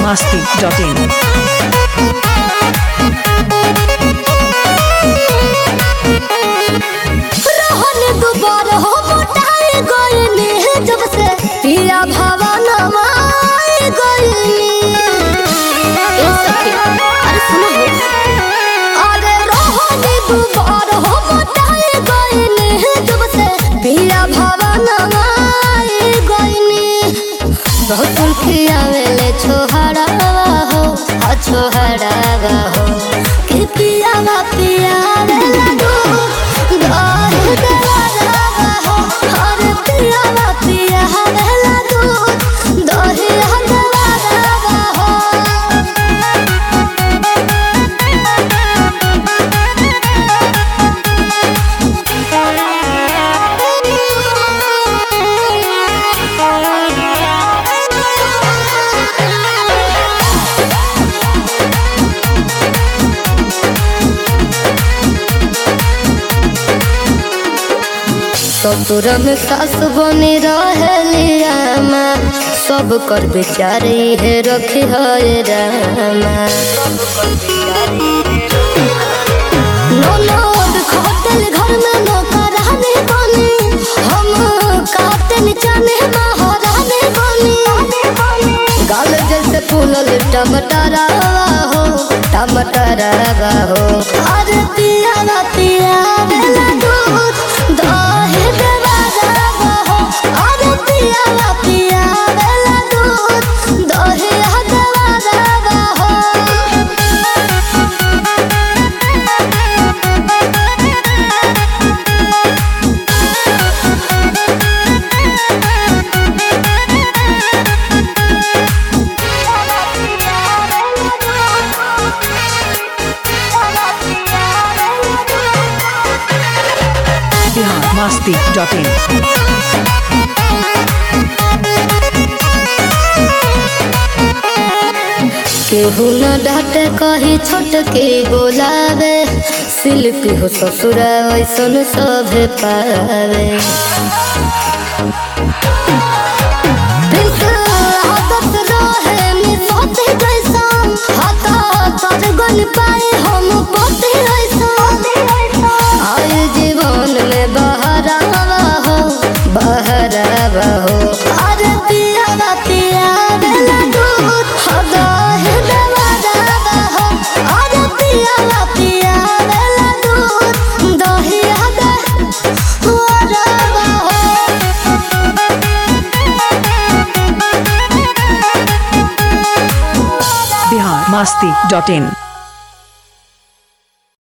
masti.in. रहन दुबार हो मोटाई गईनी जब से पिया भवन माई गईनी ए सखी, अरे सुनो हो। अरे रहन दुबार हो मोटाई गईनी जब से पिया भवन माई गईनी बहुत खियावेले छोहरावा हो आ छोहरावा हो कि पियावा पियावेला दूध गाहे देवारावा हो अरे पियावा पियावेला दूध दही देवारावा हो ससुर में सास बनी रहेलिया सब कर बेचारी है रखी है रामा ननद खटल घर में नौकरानी बनी हम काटन चने महारानी बनी गाल जैसे फूलल टमाटरावा हो टमाटरावा हो अरे पियावा पियावेला दूध दही देवारावा हो अरे पियावा पियावेला दूध दही देवारावा हो Bihar masti.in. केहू न डांटे कही छोट के बोलावे शिल्पी हो ससुरा ऐसन सभे पावे प्रिंस आदत रहे निसते जैसन हाथा तर गन पाए हम पोते ऐसन आयु जीवन में बहरावा हो बहरावा हो अरे पियावा पियावेला दूध हदा है देवारावा हो अरे पियावा पियावेला दूध दही हदा वरावा हो Bihar masti.in.